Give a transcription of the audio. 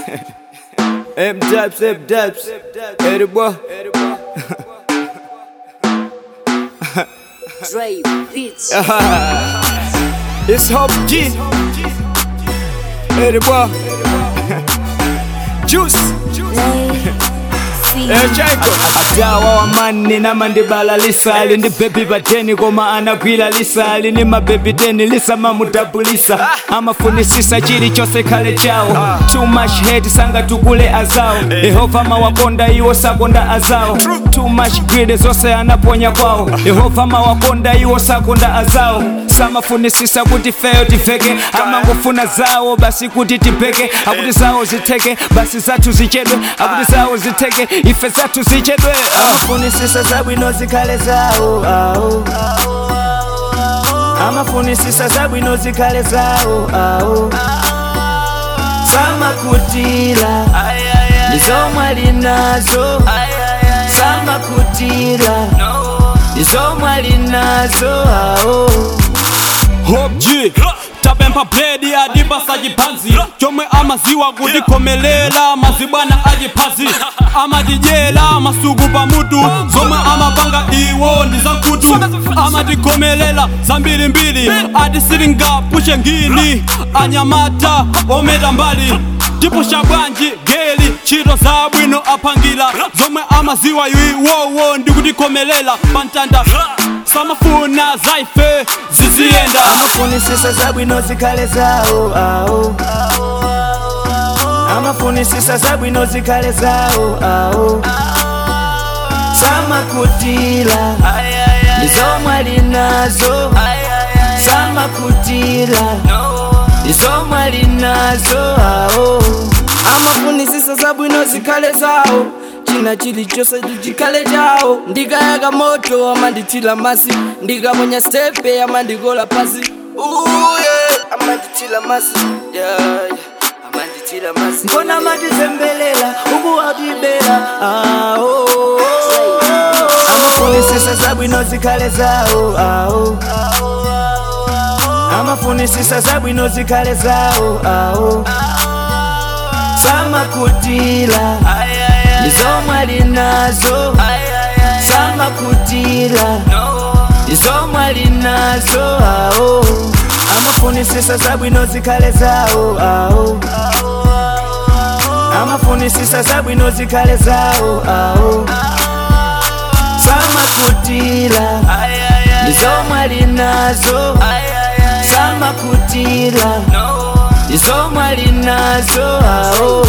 M dubs, M dubs. Eddie boy. Dre Beats. It's Hop G. Eddie boy. Juice. echayiko atawa wamani namandibala lisali ndi bebi pateni koma anagwira lisali ni mabebi teni lisamamudabulisa amafunisisa chilichonse khale chawo too much hate sangatukule azawo yehova mawakonda iwo sakonda azawo too much greed zonse anaponya kwawo yehova mawakonda iwo sakonda azawo samafunisisa kuti feyo tiveke amangofuna zawo basi kuti tipeke akuti zawo zitheke basi zathu zichedwe akuti zawo zitheke ife zathu zichedwe amafunisisa zabwino zikhale zawo awo amafunisisa zabwino zikhale zawo awo samakutira nizomwe ali nazo samakutira nizomwe ali nazo awo Hope G tapempha bledi adibasa chiphanzi chomwe amaziwa kutikomelela mazibwana achiphazi amatijela masuku pamutu zomwe amapanga iwo ndi zankhutu amatikomelela zambirimbiri ati sitingapushe ngini anyamata ometa mbali tipusha bwanji geli ntchito zabwino aphangila zomwe amaziwa iwowo ndi kutikomelela pantanda samafuna zaife ziziyenda amafunisisa zabwino zikhale zawo awo amafunisisa zabwino zikhale zawo awo samakutira nizomwe ali nazo samakutira nizomwe ali nazo awo amafunisisa zabwino zikhale zawo china chilichonse chikhale chawo ndikayaka moto amandithira masi ndikaponya stepe amandikola pasi uye amandithira masi yeah, yeah. amandithira masi mbona matizembelela ukuwatibela awo amafunisisa zabwino zikhale zawo awo amafunisisa zabwino zikhale zawo awo samakutira nizomwe ali nazo samakutira nizomwe ali nazo awo amafunisisa zabwino zikhale zawo awo amafunisisa zabwino zikhale zawo awo samakutira nizomwe ali nazo samakutira nizomwe ali nazo awo